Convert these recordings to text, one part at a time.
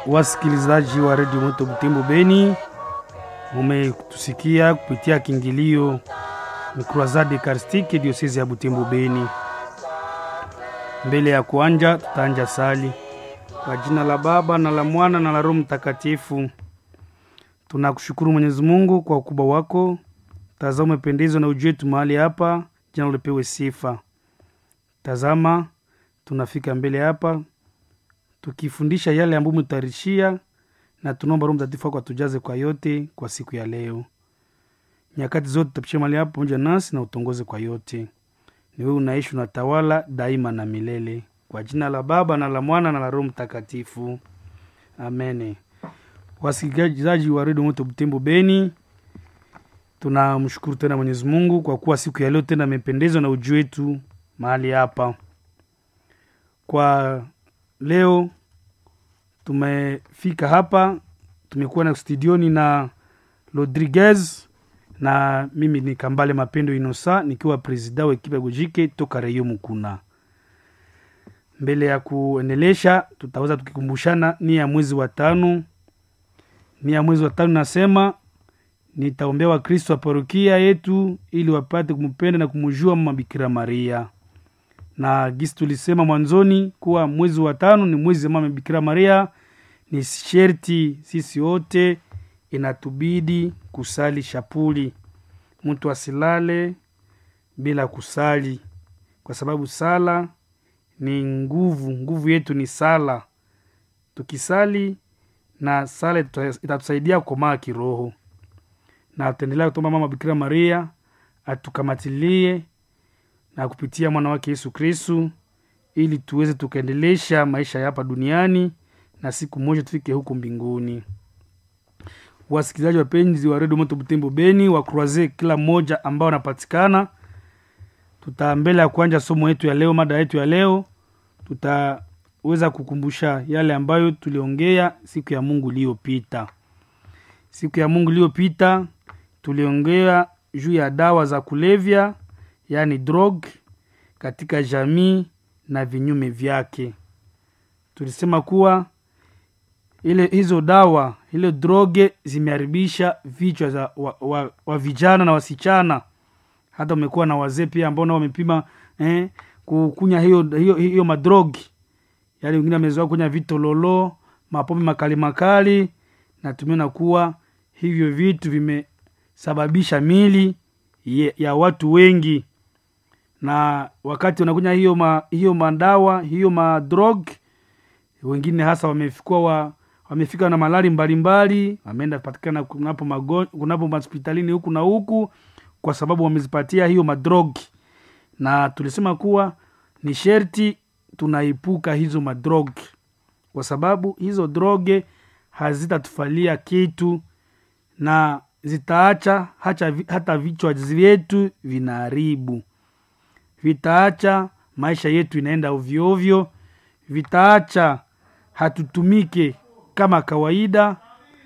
Wasikilizaji wa redio Moto Butembo Beni, mumetusikia kupitia kiingilio ni Croisade Eucharistique diosezi ya Butembo Beni. Mbele ya kuanja, tutaanja sali kwa jina la Baba na la Mwana na la Roho Mtakatifu. Tunakushukuru Mwenyezi Mungu kwa ukubwa wako, tazama umependezwa na uji wetu mahali hapa, jina lipewe sifa. Tazama tunafika mbele hapa tukifundisha yale ambayo umetarishia, na tunaomba Roho Mtakatifu wako atujaze kwa yote kwa siku ya leo. Nyakati zote tutapisha mahali hapa pamoja nasi na utongoze kwa yote. Ni wewe unaishi unatawala daima na milele, kwa jina la Baba na la Mwana na la Roho Mtakatifu, amene. Wasikilizaji wa redio Moto Butembo Beni, tunamshukuru tena Mwenyezi Mungu kwa kuwa siku ya leo tena amependezwa na uji wetu mahali hapa. Kwa leo tumefika hapa, tumekuwa na studioni na Rodriguez na mimi ni Kambale Mapendo Inosa nikiwa presida wa ekipa ya Gojike toka Reyo Mukuna. Mbele ya kuendelesha, tutaweza tukikumbushana nia ya mwezi wa tano. Nia ya mwezi wa tano nasema nitaombea Wakristo wa parokia yetu ili wapate kumpenda na kumjua Mama Bikira Maria na gisi tulisema mwanzoni kuwa mwezi wa tano ni mwezi wa Mama Bikira Maria. Ni sherti sisi wote inatubidi kusali shapuli, mtu asilale bila kusali, kwa sababu sala ni nguvu. Nguvu yetu ni sala. Tukisali na sala itatusaidia kukomaa kiroho, na tutaendelea kutomba Mama Bikira Maria atukamatilie na kupitia mwana wake Yesu Kristu ili tuweze tukaendelesha maisha ya hapa duniani na siku moja tufike huko mbinguni. Wasikilizaji wapenzi wa redio Moto Butembo Beni wa Croise, kila mmoja ambao anapatikana, tuta mbele ya kuanja somo yetu ya leo, mada yetu ya leo, tutaweza kukumbusha yale ambayo tuliongea siku ya Mungu iliyopita. Siku ya Mungu iliyopita tuliongea juu ya dawa za kulevya yaani drog katika jamii na vinyume vyake. Tulisema kuwa ile hizo dawa ile droge zimeharibisha vichwa za wa, wa, wa vijana na wasichana, hata umekuwa na wazee pia ambao nao wamepima eh, kukunya hiyo, hiyo, hiyo madrogi, yaani wengine wamezoea kunya vitololo, mapombe makali makali, na tumeona kuwa hivyo vitu vimesababisha mili ye, ya watu wengi na wakati wanakunya hiyo ma, hiyo madawa hiyo madrog, wengine hasa wamefika wa, wamefika na malali mbalimbali, wameenda patikana kunapo magon, kunapo hospitalini huku na huku, kwa sababu wamezipatia hiyo madrog. Na tulisema kuwa ni sherti tunaepuka hizo madrog, kwa sababu hizo droge hazitatufalia kitu na zitaacha hata, hata vichwa vyetu vinaharibu vitaacha maisha yetu inaenda ovyoovyo, vitaacha hatutumike kama kawaida,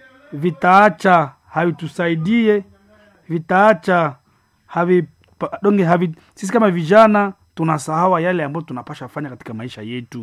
vitaacha havitusaidie, vitaacha havi, donge havi, sisi kama vijana tunasahawa yale ambayo tunapasha fanya katika maisha yetu.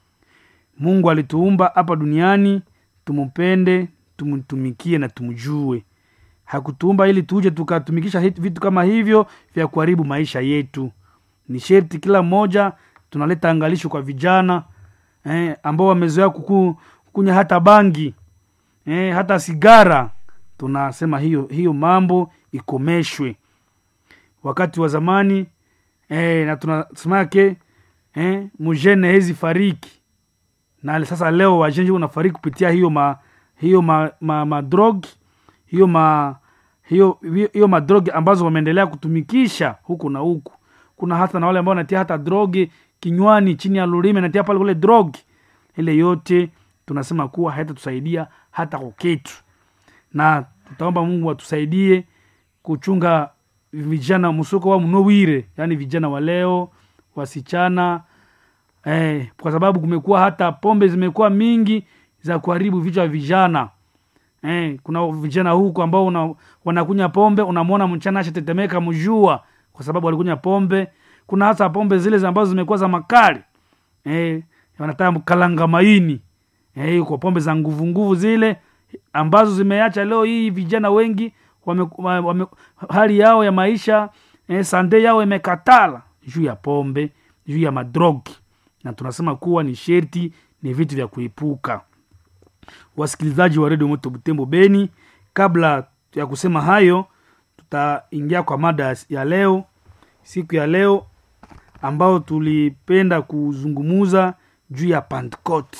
Mungu alituumba hapa duniani tumupende, tumtumikie na tumjue. Hakutuumba ili tuje tukatumikisha vitu kama hivyo vya kuharibu maisha yetu ni sherti kila mmoja tunaleta angalisho kwa vijana eh, ambao wamezoea kukunya hata bangi eh, hata sigara. Tunasema hiyo hiyo mambo ikomeshwe. Wakati wa zamani eh, na tunasemake eh, mujene hezi fariki na sasa leo wajenji unafariki kupitia hiyo ma hiyo ma, ma, ma drog hiyo ma hiyo hiyo madrog ambazo wameendelea kutumikisha huku na huku kuna hata na wale ambao wanatia hata drogi kinywani chini ya lulime natia pale kule drogi ile yote tunasema kuwa haitatusaidia hata kuketu, na tutaomba Mungu atusaidie kuchunga vijana msoko wa mnowire, yani vijana wa leo wasichana eh, kwa sababu kumekuwa hata pombe zimekuwa mingi za kuharibu vichwa vya vijana eh, kuna vijana huku ambao una, wanakunya pombe, unamwona mchana ashatetemeka mjua kwa sababu walikunya pombe. Kuna hasa pombe zile ambazo zimekuwa za makali eh, wanataka kalanga maini eh, kwa pombe za nguvu nguvu zile ambazo zimeacha leo hii vijana wengi wame, wame, hali yao ya maisha eh, sande yao imekatala juu ya pombe juu ya madrogi na tunasema kuwa ni sherti ni vitu vya kuepuka wasikilizaji wa redio moto butembo beni kabla ya kusema hayo tutaingia kwa mada ya leo siku ya leo ambao tulipenda kuzungumuza juu ya pentecote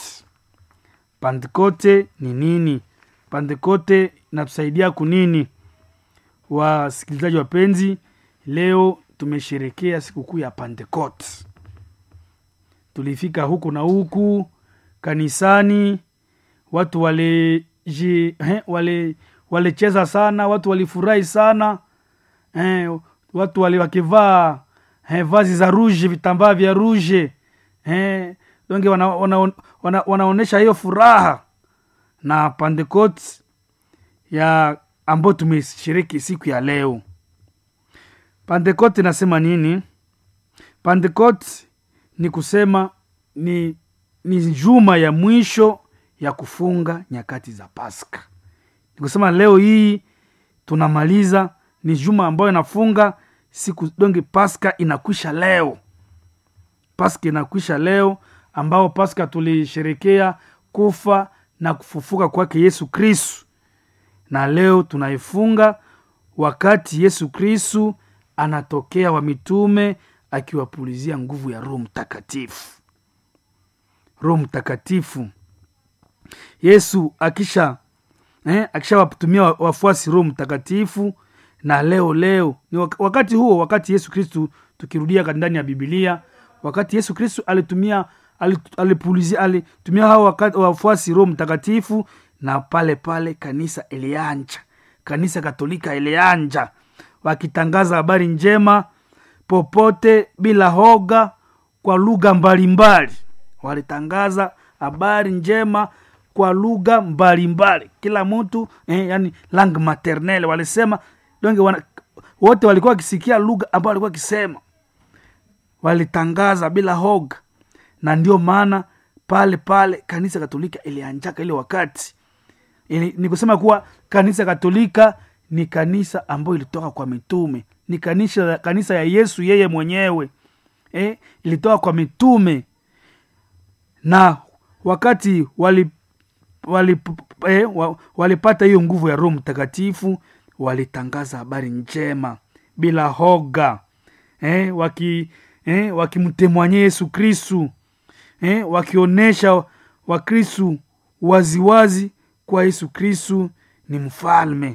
pentecote ni nini pentecote inatusaidia kunini wasikilizaji wapenzi leo tumesherekea sikukuu ya pentecote tulifika huku na huku kanisani watu waleji wale walicheza sana watu walifurahi sana eh, watu wali wakivaa eh, vazi za ruje vitambaa vya ruje eh, donge wana, wana, wana, wanaonyesha hiyo furaha na pandekot ya ambayo tumeshiriki siku ya leo pandekot inasema nini pandekot ni kusema ni ni juma ya mwisho ya kufunga nyakati za paska ni kusema leo hii tunamaliza ni juma ambayo inafunga siku donge paska inakwisha leo paska inakwisha leo ambao paska tulisherekea kufa na kufufuka kwake yesu kristu na leo tunaifunga wakati yesu kristu anatokea wa mitume akiwapulizia nguvu ya roho mtakatifu roho mtakatifu yesu akisha eh, akishawatumia wafuasi roho mtakatifu na leo leo ni wakati huo wakati yesu kristu tukirudia ndani ya bibilia wakati yesu kristu alitumia alipulizia alitumia hao wakati wafuasi roho mtakatifu na pale pale kanisa ilianja kanisa katolika ilianja wakitangaza habari njema popote bila hoga kwa lugha mbalimbali walitangaza habari njema kwa lugha mbalimbali kila mtu eh, yani lang maternel walisema donge wana, wote walikuwa wakisikia lugha ambayo walikuwa wakisema walitangaza bila hoga na ndio maana pale pale kanisa katolika ilianjaka ile wakati ili, ni kusema kuwa kanisa katolika ni kanisa ambayo ilitoka kwa mitume ni kanisa, kanisa ya yesu yeye mwenyewe eh, ilitoka kwa mitume na wakati wali wali, eh, walipata hiyo nguvu ya roho mtakatifu walitangaza habari njema bila hoga eh, waki eh, wakimtemwanye yesu kristu eh, wakionyesha wakristu waziwazi kwa yesu kristu ni mfalme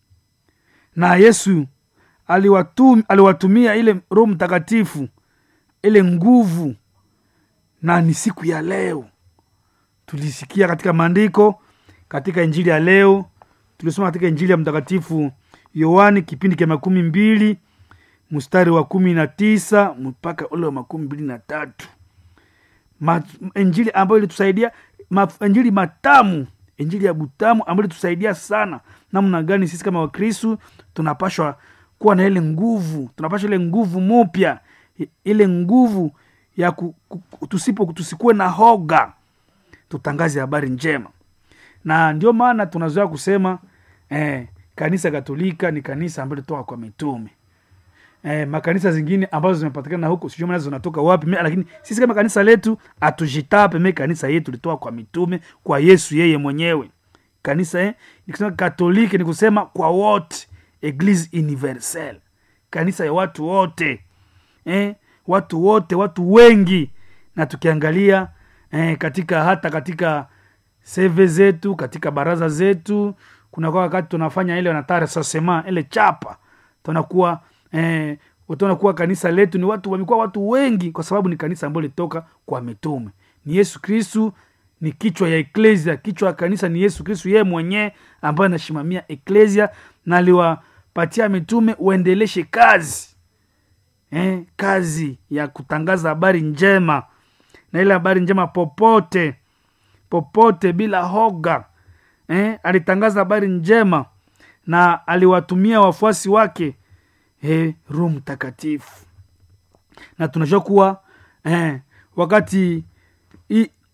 na yesu aliwatum, aliwatumia ile roho mtakatifu ile nguvu na ni siku ya leo tulisikia katika maandiko katika injili ya leo tulisoma katika injili ya mtakatifu yohani kipindi cha makumi mbili mstari wa kumi na tisa mpaka ule wa makumi mbili na tatu Ma, injili ambayo ilitusaidia ma, injili matamu injili ya butamu ambayo ilitusaidia sana namna gani sisi kama wakristu tunapashwa kuwa na ile nguvu tunapashwa ile nguvu mupya ile nguvu ya ku, ku, tusipo tusikuwe na hoga tutangaze habari njema na ndio maana tunazoea kusema eh, kanisa katolika ni kanisa ambayo litoka kwa mitume eh, makanisa zingine ambazo zimepatikana huko sijui maana zinatoka wapi me, lakini sisi kama kanisa letu hatujitape me kanisa yetu litoka kwa mitume kwa yesu yeye mwenyewe kanisa eh, nikisema katoliki ni kusema kwa wote eglise universelle kanisa ya watu wote eh, watu wote watu wengi na tukiangalia eh, katika hata katika seve zetu katika baraza zetu kunakuwa wakati tunafanya ile wanatare sasema ile chapa tunakuwa eh, tunakuwa kanisa letu ni watu wamekuwa watu wengi kwa sababu ni kanisa ambayo litoka kwa mitume ni yesu kristu ni kichwa ya eklesia kichwa ya kanisa ni yesu kristu yeye mwenyewe ambaye anasimamia eklesia na aliwapatia mitume uendeleshe kazi eh, kazi ya kutangaza habari njema na ile habari njema popote popote bila hoga eh, alitangaza habari njema na aliwatumia wafuasi wake eh, roho mtakatifu na tunajua kuwa eh, wakati i,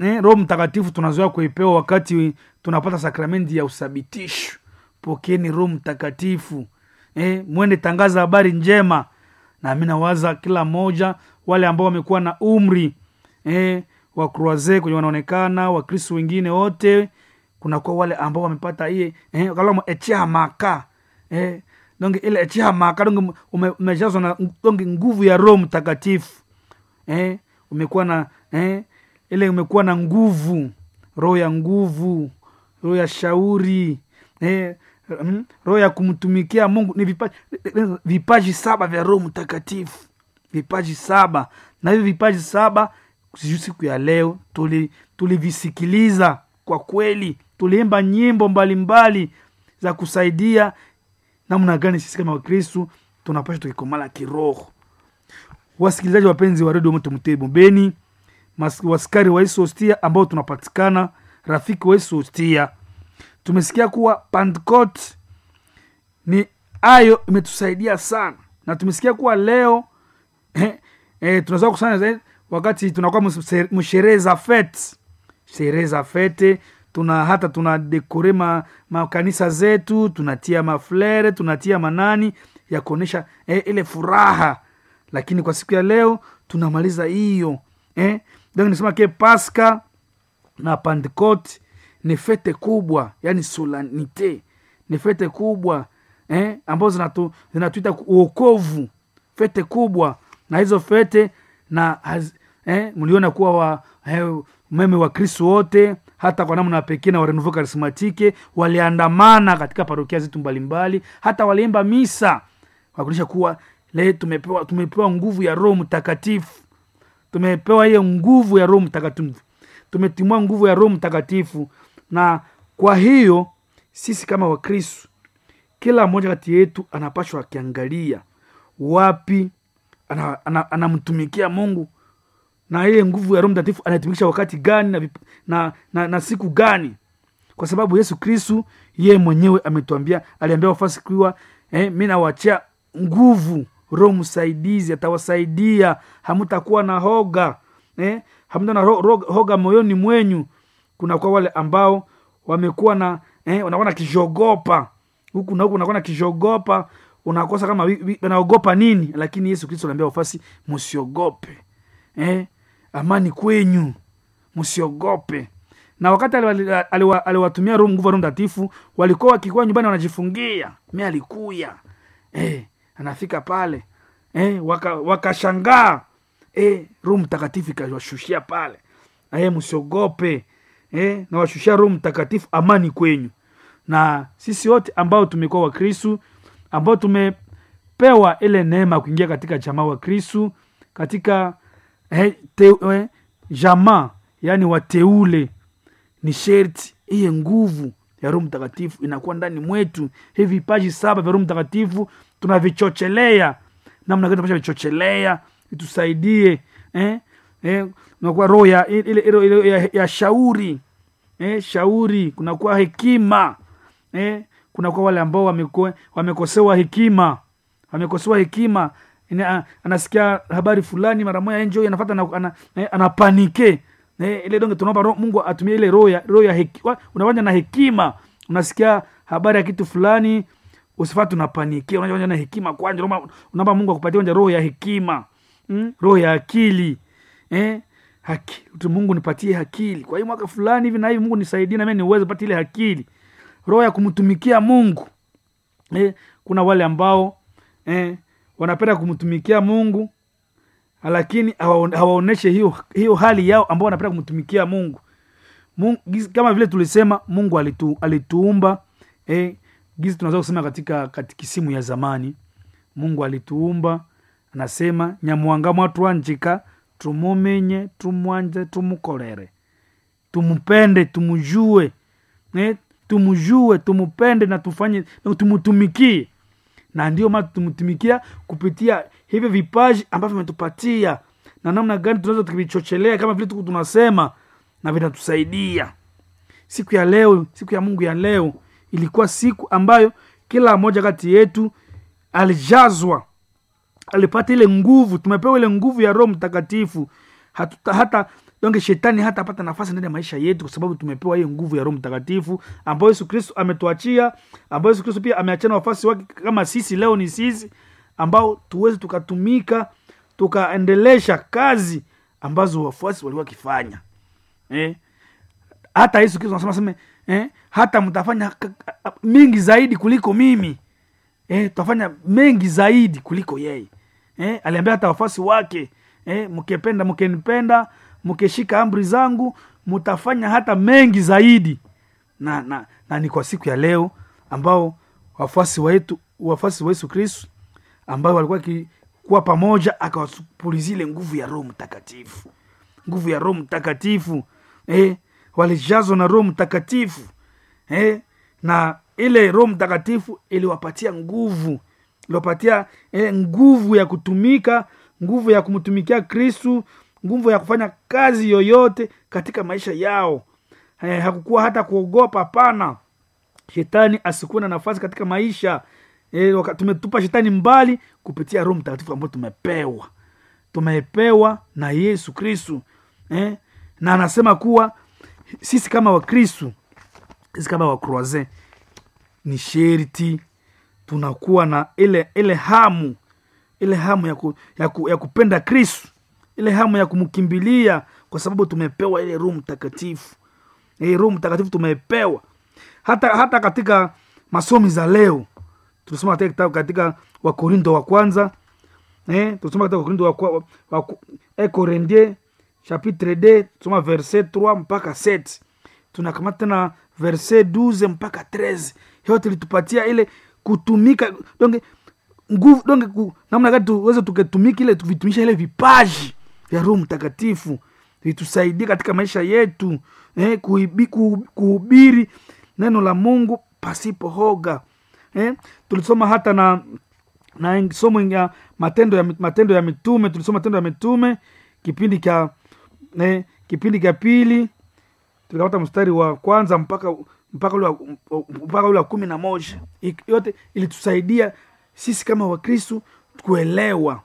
eh, roho mtakatifu tunazoea kuipewa wakati tunapata sakramenti ya usabitisho pokeeni roho mtakatifu eh, mwende tangaza habari njema na mi nawaza kila mmoja wale ambao wamekuwa na umri eh, wa croise kwenye wanaonekana wakristo wengine wote kunakuwa wale ambao wamepata iye eh, kalamo echihamaka eh, donge ile echihamaka donge ume- umejazwa na donge nguvu ya roho mtakatifu eh, umekuwa na eh, ile umekuwa na nguvu roho ya nguvu roho ya shauri eh, mm, roho ya kumtumikia mungu ni vipaji, vipaji saba vya roho mtakatifu vipaji saba na hivi vipaji saba sijui siku ya leo tuli- tulivisikiliza kwa kweli tuliimba nyimbo mbalimbali mbali za kusaidia namna gani sisi kama wakristu tunapasha tukikomala kiroho wasikilizaji wapenzi wa redio moto mtebo beni mas- waskari wa isostia ambao tunapatikana rafiki wa isostia tumesikia kuwa pentecote ni ayo imetusaidia sana na tumesikia kuwa leo eh, eh, tunaweza kusanya zaidi wakati tunakuwa mse- msherehe za fete sherehe za fete tuna hata tuna dekore ma, makanisa zetu tunatia maflere tunatia manani ya kuonyesha eh, ile furaha lakini kwa siku ya leo tunamaliza hiyo eh? donc nisema ke paska na pentecote ni fete kubwa yani solanite ni fete kubwa eh? ambazo zinatu, zinatuita ku- uokovu fete kubwa na hizo fete na haz, eh? mliona kuwa wa eh, meme wa kristo wote hata kwa namna pekee na warenuvo karismatike waliandamana katika parokia zetu mbalimbali hata waliimba misa wakuonyesha kuwa le tumepewa, tumepewa nguvu ya roho mtakatifu tumepewa hiyo nguvu ya roho mtakatifu tumetimua nguvu ya roho mtakatifu na kwa hiyo sisi kama wakristu kila mmoja kati yetu anapashwa akiangalia wapi anamtumikia ana, ana anamtumikia mungu na ile nguvu ya roho mtakatifu anaitumikisha wakati gani na, vip- na, na, na siku gani kwa sababu yesu kristu yeye mwenyewe ametuambia aliambia wafasi kuwa eh, mi nawachia nguvu roho msaidizi atawasaidia hamutakuwa na hoga eh, hamta na ro, ro, hoga moyoni mwenyu kunakuwa wale ambao wamekuwa na eh, wanakuwa na kishogopa huku na huku unakuwa na kishogopa unakosa kama wi- wi- wanaogopa nini lakini yesu kristo anaambia wafasi msiogope eh, amani kwenyu msiogope na wakati aliwa- aliwa- aliwatumia roho nguvu ya roho mtakatifu walikuwa wakikuwa nyumbani wanajifungia mi alikuya eh, anafika pale eh, waka- wakashangaa eh, roho mtakatifu ikawashushia pale eh, msiogope eh, nawashushia roho mtakatifu amani kwenyu na sisi wote ambao tumekuwa wakristu ambao tumepewa ile neema ya kuingia katika jamaa wa kristu katika eh, te, eh, jamaa yani wateule ni sherti iye nguvu ya roho mtakatifu inakuwa ndani mwetu hivi vipaji saba vya roho mtakatifu tunavichochelea namna gani tunapasha vichochelea itusaidie eh? Eh, unakuwa roho ya, ile, ile, ile, ya, ya shauri eh, shauri kunakuwa hekima eh, kunakuwa wale ambao wameko- wamekosewa hekima wamekosewa hekima Ina, anasikia habari fulani mara moja enjo anafata ana, ana, eh, anapanike eh, ile donge tunaomba roho- mungu atumie ile roho ya, roho ya heki, wa- unafanya na hekima unasikia habari ya kitu fulani usifati unapanikia unafanya na hekima kwanja unaomba- unaomba mungu akupatie kwanja roho ya hekima mm? roho ya akili eh? haki tu mungu nipatie akili kwa hii mwaka fulani hivi na hivi mungu nisaidie na mimi niweze pata ile akili roho ya kumtumikia mungu eh, kuna wale ambao eh, wanapenda kumtumikia mungu lakini hawaon- hawaoneshe hiyo, hiyo hali yao ambao wanapenda kumtumikia mungu mungu gizi- kama vile tulisema mungu alitu, alituumba eh, gizi tunaweza kusema katika katikisimu ya zamani mungu alituumba anasema nyamwanga mwatwanjika tumumenye tumwanje tumukorere tumupende tumujue eh, tumujue tumupende na tufanye na tumutumikie na ndio maana tumtumikia kupitia hivyo vipaji ambavyo vimetupatia na namna gani tunaweza tukivichochelea kama vile tuku tunasema na vitatusaidia siku ya leo siku ya mungu ya leo ilikuwa siku ambayo kila mmoja kati yetu alijazwa alipata ile nguvu tumepewa ile nguvu ya roho mtakatifu hatuta, hata donge shetani hata apata nafasi ndani ya maisha yetu kwa sababu tumepewa hiyo nguvu ya roho mtakatifu ambayo yesu kristo ametuachia ambayo yesu kristo pia ameachana wafasi wake kama sisi leo ni sisi ambao tuweze tukatumika tukaendelesha kazi ambazo wafuasi walikuwa wakifanya eh? hata yesu kristo anasema seme eh? hata mtafanya k- k- mingi zaidi kuliko mimi eh? tutafanya mengi zaidi kuliko yeye eh? aliambia hata wafuasi wake eh? mkipenda mkinipenda mkishika amri zangu mtafanya hata mengi zaidi na, na, na ni kwa siku ya leo ambao wafuasi wetu wafuasi wa yesu kristu ambao walikuwa kuwa pamoja akawapulizia ile nguvu ya roho mtakatifu nguvu ya roho mtakatifu eh, walijazwa na roho mtakatifu eh, na ile roho mtakatifu iliwapatia nguvu iliwapatia eh, nguvu ya kutumika nguvu ya kumtumikia kristu nguvu ya kufanya kazi yoyote katika maisha yao eh, hakukuwa hata kuogopa hapana shetani asikuwe na nafasi katika maisha e, tumetupa shetani mbali kupitia roho mtakatifu ambayo tumepewa tumepewa na yesu kristu eh? na anasema kuwa sisi kama wakristu sisi kama wakroise ni sherti tunakuwa na ile ile hamu ile hamu ya, ku, ya, ku, ya kupenda kristu ile hamu ya kumkimbilia kwa sababu tumepewa ile roho mtakatifu e, roho mtakatifu tumepewa hata hata katika masomi za leo tulisoma katika kitabu katika wakorindo wa kwanza eh, tulisoma katika wakorindo wa, kwa- wa, wa, eh, Corinthiens chapitre 2 tusoma verset 3 mpaka 7 tunakamata tena verset 12 mpaka 13 yote litupatia ile kutumika donge nguvu donge ku, namna gani tuweze tuketumika ile vitumisha ile vipaji vya roho mtakatifu vitusaidie katika maisha yetu eh, kuibi, ku, kuhubiri neno la mungu pasipo hoga eh, tulisoma hata na na somo ya matendo ya matendo ya mitume tulisoma matendo ya mitume kipindi cha eh, kipindi cha pili tulikapata mstari wa kwanza mpaka mpaka ule wa- mpaka ule wa kumi na moja Ik- yote ilitusaidia sisi kama wakristu kuelewa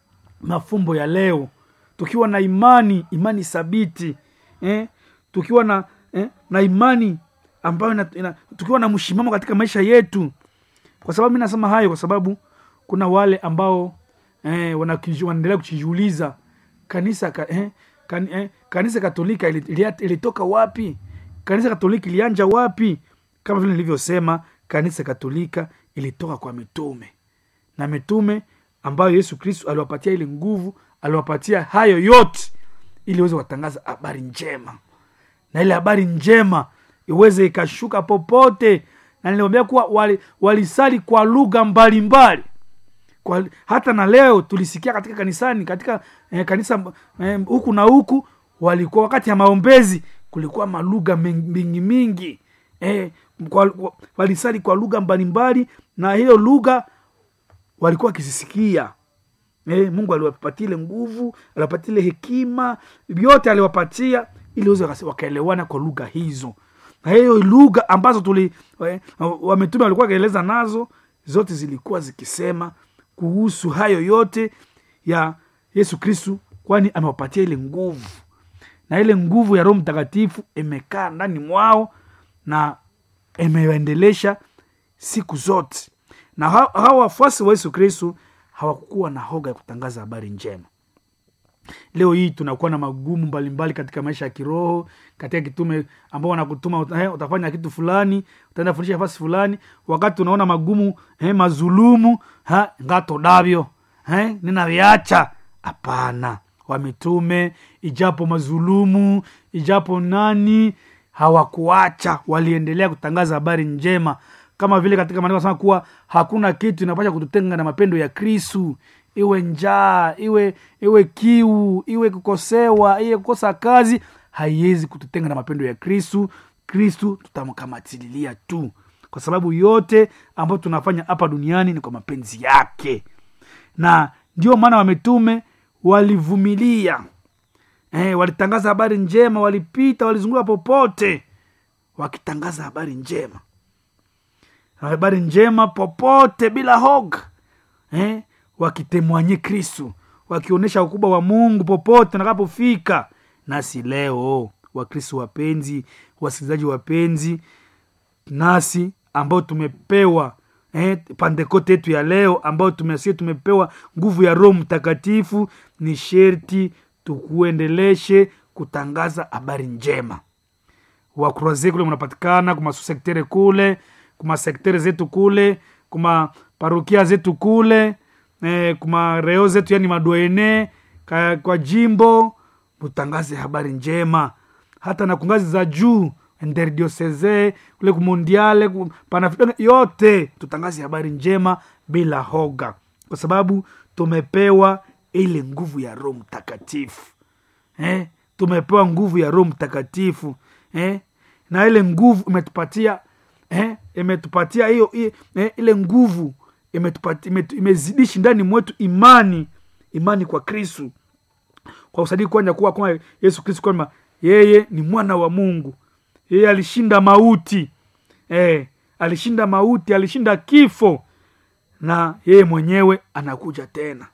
mafumbo ya leo tukiwa na imani imani thabiti eh? tukiwa na eh? na imani ambayo ina, ina, tukiwa na mshimamo katika maisha yetu kwa sababu mi nasema hayo kwa sababu kuna wale ambao eh, wanakiji- wanaendelea kujiuliza kanisa ka, eh, kan, eh, kanisa katolika ili- ili- ilitoka wapi kanisa katolika ilianja wapi kama vile nilivyosema kanisa katolika ilitoka kwa mitume na mitume ambayo yesu kristu aliwapatia ile nguvu aliwapatia hayo yote ili waweze watangaza habari njema na ile habari njema iweze ikashuka popote na niliwambia kuwa wali- walisali kwa lugha mbalimbali kwa, hata na leo tulisikia katika kanisani katika eh, kanisa eh, huku na huku walikuwa wakati ya maombezi kulikuwa malugha men- mingi mingi eh, kwa, kwa, walisali kwa lugha mbalimbali na hiyo lugha walikuwa wakizisikia eh, mungu aliwapatia ile nguvu aliwapatia ile hekima vyote aliwapatia ili waweze wakase- wakaelewana kwa lugha hizo na hiyo lugha ambazo tuli eh, wametume walikuwa wakieleza nazo zote zilikuwa zikisema kuhusu hayo yote ya yesu kristu kwani amewapatia ile nguvu na ile nguvu ya roho mtakatifu imekaa ndani mwao na imewaendelesha siku zote na ha- hawa wafuasi wa yesu kristu hawakukuwa na hoga ya kutangaza habari njema leo hii tunakuwa na magumu mbalimbali katika maisha ya kiroho katika kitume ambao wanakutuma uta- eh, utafanya kitu fulani utaenda fundisha nafasi fulani wakati unaona magumu eh, mazulumu ha, ngato davyo eh, ninaviacha hapana wamitume ijapo mazulumu ijapo nani hawakuacha waliendelea kutangaza habari njema kama vile katika maandiko anasema kuwa hakuna kitu inapasha kututenga na mapendo ya kristu iwe njaa iwe iwe kiu iwe kukosewa iwe kukosa kazi haiwezi kututenga na mapendo ya kristu kristu tutamkamatililia tu kwa sababu yote ambayo tunafanya hapa duniani ni kwa mapenzi yake na ndio maana wametume walivumilia eh, walitangaza habari njema walipita walizunguka popote wakitangaza habari njema habari njema popote bila hoga eh, wakitemwanye kristu wakionyesha ukubwa wa mungu popote nakapofika nasi leo wakristo wapenzi wasikilizaji wapenzi nasi ambao tumepewa eh, pandekote yetu ya leo ambao tumesie tumepewa nguvu ya roho mtakatifu ni sherti tukuendeleshe kutangaza habari njema wakroaze kule mnapatikana kuma susektere kule kuma sektere zetu kule kuma parukia zetu kule eh, kuma reo zetu yani madoene ka, kwa jimbo mutangaze habari njema hata na kungazi za juu interdioseze kule kumondiale ku- panafrika yote tutangaze habari njema bila hoga kwa sababu tumepewa ile nguvu ya roho mtakatifu eh? tumepewa nguvu ya roho mtakatifu eh? na ile nguvu imetupatia eh? imetupatia hiyo hiyo- eh? ile nguvu imetupatia imetu- imezidishi ndani mwetu imani imani kwa kristu kwa usadiki kwanja kuwa kwa yesu kristu kwamba yeye ni mwana wa mungu yeye alishinda mauti eh, alishinda mauti alishinda kifo na yeye mwenyewe anakuja tena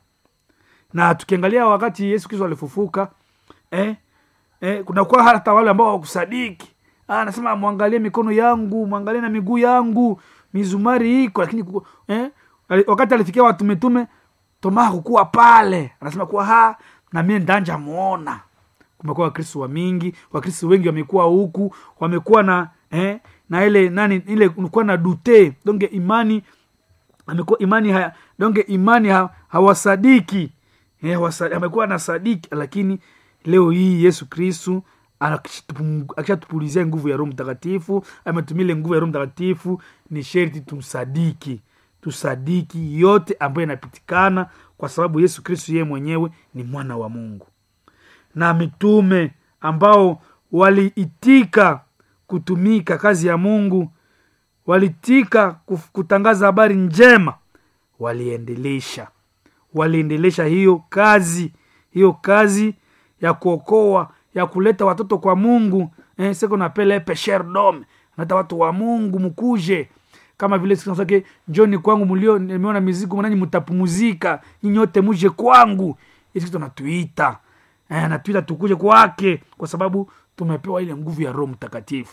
na tukiangalia wakati yesu kristo alifufuka eh, eh, kunakuwa hata wale ambao wakusadiki Ah, anasema mwangalie mikono yangu mwangalie na miguu yangu mizumari iko lakini ku- eh, ali- wakati alifikia watu mitume toma hakukuwa pale anasema kuwa ha na mie ndanja muona kumekuwa wakristo wa mingi wakristo wengi wamekuwa huku wamekuwa na eh, na ile nani ile kulikuwa na dute donge imani amekuwa imani haya donge imani ha, hawasadiki eh, hawasa- amekuwa na sadiki lakini leo hii yesu kristu akishatupu- akishatupulizia nguvu ya roho mtakatifu ametumia ile nguvu ya roho mtakatifu ni sherti tumsadiki tusadiki yote ambayo inapitikana kwa sababu yesu kristu yeye mwenyewe ni mwana wa mungu na mitume ambao waliitika kutumika kazi ya mungu walitika kuf- kutangaza habari njema waliendelesha waliendelesha hiyo kazi hiyo kazi ya kuokoa ya kuleta watoto kwa mungu eh, seko napele pesher dom nata watu wa mungu mkuje kama vile siku nasake njoni kwangu mlio nimeona mizigo mwanani mtapumuzika nyinyi wote muje kwangu isi tunatuita eh, natuita tukuje kwake kwa sababu tumepewa ile nguvu ya roho mtakatifu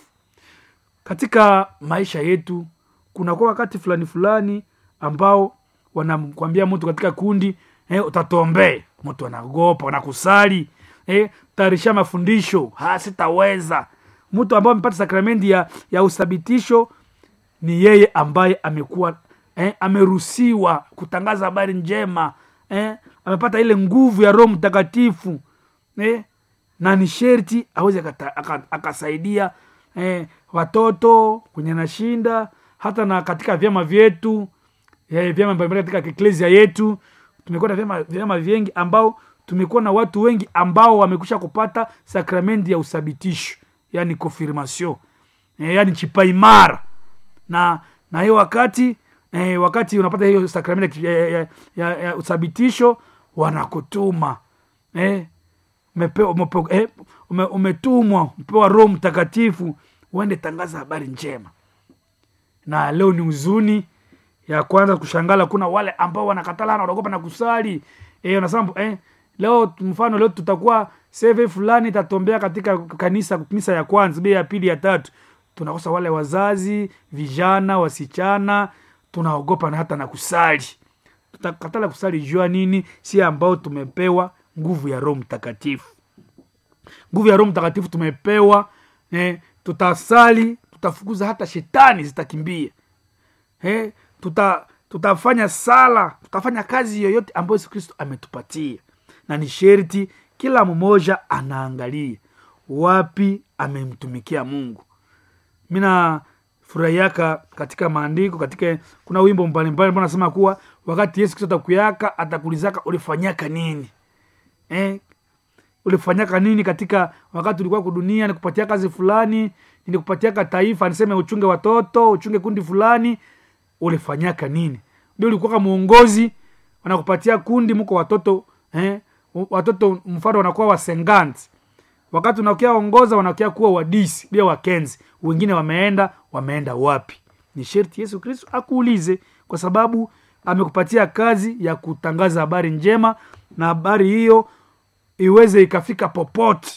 katika maisha yetu kunakuwa wakati fulani fulani ambao wanakwambia mtu katika kundi eh, utatombee mtu anagopa wanakusali eh, tayarisha mafundisho ha sitaweza mtu ambao amepata sakramenti ya, ya uthabitisho ni yeye ambaye amekuwa eh, ameruhusiwa kutangaza habari njema eh, amepata ile nguvu ya roho mtakatifu eh, na ni sherti aweze akata- aka- akasaidia eh, watoto kwenye nashinda hata na katika vyama vyetu eh, vyama mbalimbali katika eklesia yetu tumekuwa na vyama, vyama vingi ambao tumekuwa na watu wengi ambao wamekwisha kupata sakramenti ya uthabitisho yani confirmation eh, yani chipaimara na na hiyo wakati eh, wakati unapata hiyo sakramenti ya, ya, ya, ya uthabitisho wanakutuma eh, umepewa umepe- eh, ume, umetumwa umepewa roho mtakatifu uende tangaza habari njema na leo ni huzuni ya kwanza kushangala kuna wale ambao wanakatala wanaogopa na kusali eh, unasema eh, leo mfano leo tutakuwa seve fulani itatombea katika kanisa kanisa ya kwanza bei ya pili ya tatu tunakosa wale wazazi vijana wasichana tunaogopa na hata na kusali tutakatala kusali jua nini si ambao tumepewa nguvu ya roho mtakatifu nguvu ya roho mtakatifu tumepewa eh, tutasali tutafukuza hata shetani zitakimbia eh, tuta, tutafanya sala tutafanya kazi yoyote ambayo yesu kristo ametupatia na ni sherti kila mmoja anaangalia wapi amemtumikia mungu mina furahiaka katika maandiko katika kuna wimbo mbalimbali ambao nasema kuwa wakati yesu kristo atakuyaka atakulizaka ulifanyaka nini eh, ulifanyaka nini katika wakati ulikuwa kudunia nikupatia kazi fulani nikupatiaka taifa niseme uchunge watoto uchunge kundi fulani ulifanyaka nini bi ulikuwa mwongozi wanakupatia kundi mko watoto eh, watoto mfano wanakuwa wasenganti wakati unakia ongoza wanakia kuwa wadisi bia wakenzi wengine wameenda wameenda wapi ni sherti yesu kristo akuulize kwa sababu amekupatia kazi ya kutangaza habari njema na habari hiyo iweze ikafika popote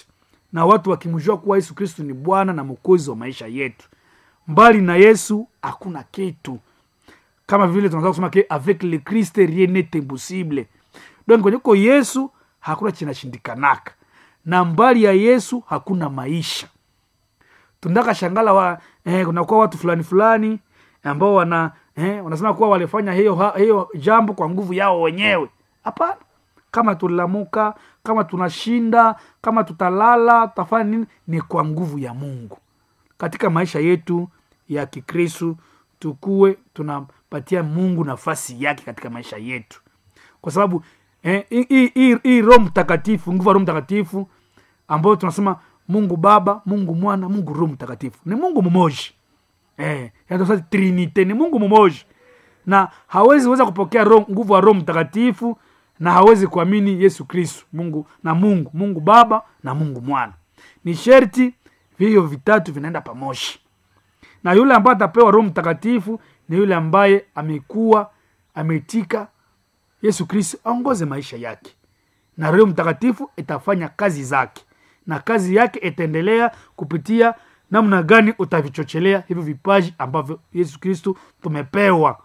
na watu wakimjua kuwa yesu kristu ni bwana na mwokozi wa maisha yetu mbali na yesu hakuna kitu kama vile tunaweza kusema ke avec le christ rien n'est impossible donc kwenye ko yesu hakuna chinashindikanaka na mbali ya yesu hakuna maisha tunataka shangala wa eh, kunakuwa watu fulani fulani ambao wana eh, wanasema kuwa walifanya hiyo, ha- hiyo jambo kwa nguvu yao wenyewe hapana kama tulilamuka kama tunashinda kama tutalala tutafanya nini ni kwa nguvu ya mungu katika maisha yetu ya kikristu tukuwe tunapatia mungu nafasi yake katika maisha yetu kwa sababu eh, hii- hii- hii- hii roho mtakatifu nguvu ya roho mtakatifu ambayo tunasema mungu baba mungu mwana mungu roho mtakatifu ni mungu mmoja eh, yaani tunasema trinite ni mungu mmoja na hawezi weza kupokea roho, nguvu ya roho mtakatifu na hawezi kuamini yesu kristu mungu na mungu mungu baba na mungu mwana ni sherti vivyo vitatu vinaenda pamoja na yule ambaye atapewa roho mtakatifu ni yule ambaye amekuwa ameitika yesu kristu aongoze maisha yake na roho mtakatifu itafanya kazi zake na kazi yake itaendelea kupitia namna gani utavichochelea hivyo vipaji ambavyo yesu kristu tumepewa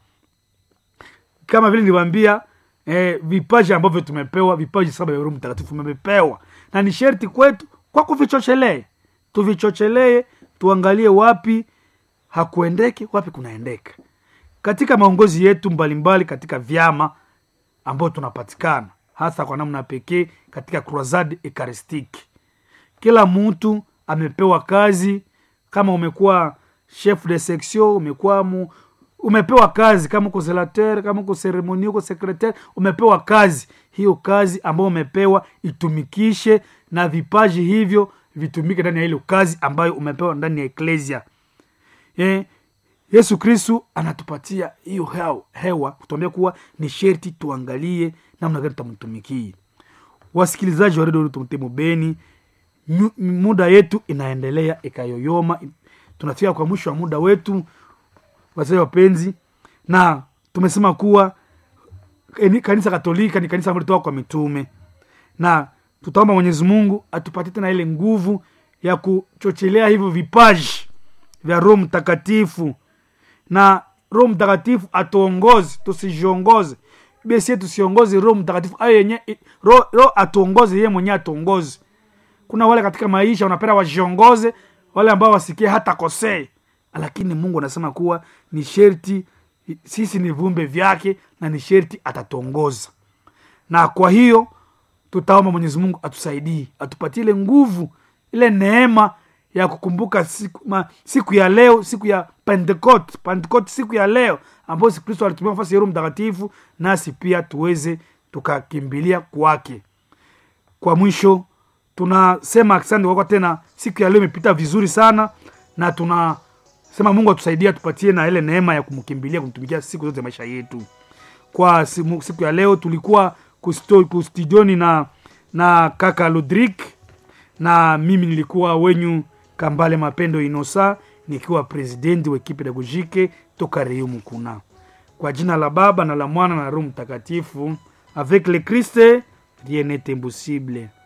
kama vile niliwambia eh, vipaji ambavyo tumepewa vipaji saba vya roho mtakatifu tumepewa na ni sherti kwetu kwa kuvichochelee tuvichochelee tuangalie wapi hakuendeki wapi kunaendeka katika maongozi yetu mbalimbali katika vyama ambayo tunapatikana hasa kwa namna pekee katika croisade ekaristiki kila mtu amepewa kazi kama umekuwa chef de section umekuwa mu, umepewa kazi kama uko zelateur kama uko seremoni uko secretaire umepewa kazi hiyo kazi ambayo umepewa itumikishe na vipaji hivyo vitumike ndani ya ile kazi ambayo umepewa ndani ya eklesia eh, yesu kristu anatupatia hiyo hewa, hewa kutuambia kuwa ni sherti tuangalie namna gani tutamtumikie wasikilizaji wa redio tumtemo beni nyu- muda yetu inaendelea ikayoyoma tunafika kwa mwisho wa muda wetu wazee wapenzi na tumesema kuwa eni- kanisa katolika ni kanisa ambalo litoka kwa mitume na tutaomba mwenyezi mungu atupatie tena ile nguvu ya kuchochelea hivyo vipaji vya roho mtakatifu na roho mtakatifu atuongoze tusijiongoze besi tusiongoze roho mtakatifu ayo yenye roho roho atuongoze yeye mwenyewe atuongoze kuna wale katika maisha wanapenda wajiongoze wale ambao wasikie hata kosee lakini mungu anasema kuwa ni sherti sisi ni viumbe vyake na ni sherti atatuongoza na kwa hiyo tutaomba mwenyezi mungu atusaidie atupatie ile nguvu ile neema ya kukumbuka siku, ma, siku ya leo siku ya pentecost pentecost siku ya leo ambayo si kristo alitumia nafasi ya roho mtakatifu nasi pia tuweze tukakimbilia kwake kwa mwisho tunasema asante kwako tena siku ya leo imepita vizuri sana na tunasema mungu atusaidie atupatie na ile neema ya kumkimbilia kumtumikia siku zote za maisha yetu kwa simu- siku ya leo tulikuwa kusto- kustudioni na na kaka lodrik na mimi nilikuwa wenyu kambale mapendo inosa nikiwa presidenti wa ekipe pedagogike toka reu mukuna kwa jina la baba na la mwana na roho mtakatifu avec le christ rien n'est impossible